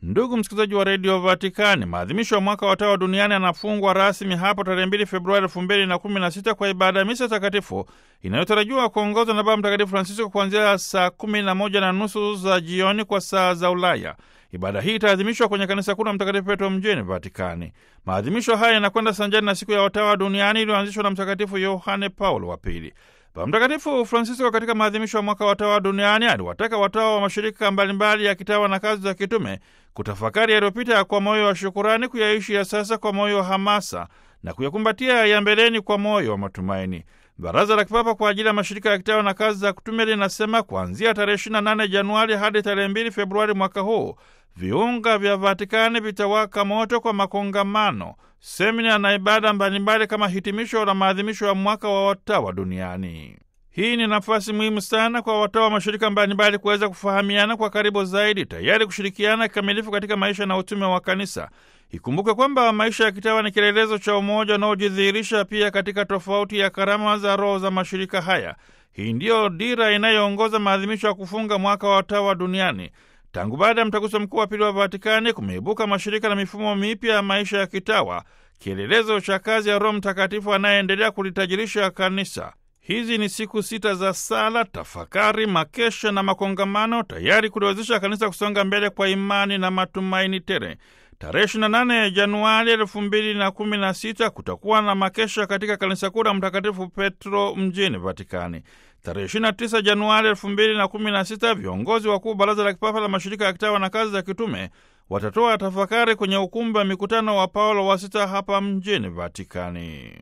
Ndugu msikilizaji wa redio Vatikani, maadhimisho ya mwaka wa Tawa duniani yanafungwa rasmi hapo tarehe 2 Februari elfu mbili na kumi na sita kwa ibada ya misa takatifu inayotarajiwa kuongozwa na Baba Mtakatifu Francisco kuanzia saa kumi na moja na nusu za jioni kwa saa za Ulaya. Ibada hii itaadhimishwa kwenye kanisa kuu la Mtakatifu Petro mjini Vatikani. Maadhimisho haya yanakwenda sanjani na siku ya watawa duniani iliyoanzishwa na Mtakatifu Yohane Paulo wa Pili. Baba Mtakatifu Francisco katika maadhimisho ya mwaka wa watawa duniani aliwataka watawa wa mashirika mbalimbali ya kitawa na kazi za kitume kutafakari yaliyopita kwa moyo wa shukurani, kuyaishi ya sasa kwa moyo wa hamasa na kuyakumbatia ya mbeleni kwa moyo wa matumaini. Baraza la Kipapa kwa ajili ya mashirika ya kitawa na kazi za kitume linasema kuanzia tarehe 28 Januari hadi tarehe 2 Februari mwaka huu viunga vya Vatikani vitawaka moto kwa makongamano, semina na ibada mbalimbali kama hitimisho la maadhimisho ya mwaka wa watawa duniani. Hii ni nafasi muhimu sana kwa watawa wa mashirika mbalimbali kuweza kufahamiana kwa karibu zaidi, tayari kushirikiana kikamilifu katika maisha na utume wa kanisa. Ikumbuke kwamba maisha ya kitawa ni kielelezo cha umoja unaojidhihirisha pia katika tofauti ya karama za roho za mashirika haya. Hii ndiyo dira inayoongoza maadhimisho ya kufunga mwaka wa watawa duniani. Tangu baada ya mtaguso mkuu wa pili wa Vatikani kumeibuka mashirika na mifumo mipya ya maisha ya kitawa, kielelezo cha kazi ya Roho Mtakatifu anayeendelea kulitajirisha kanisa. Hizi ni siku sita za sala, tafakari, makesha na makongamano, tayari kuliwezesha kanisa kusonga mbele kwa imani na matumaini tele. Tarehe 28 Januari 2016 kutakuwa na makesha katika kanisa kuu la Mtakatifu Petro mjini Vatikani. Tarehe 29 Januari 2016 viongozi wakuu Baraza la Kipapa la Mashirika ya Kitawa na Kazi za Kitume watatoa tafakari kwenye ukumbi wa mikutano wa Paulo wa Sita hapa mjini Vatikani.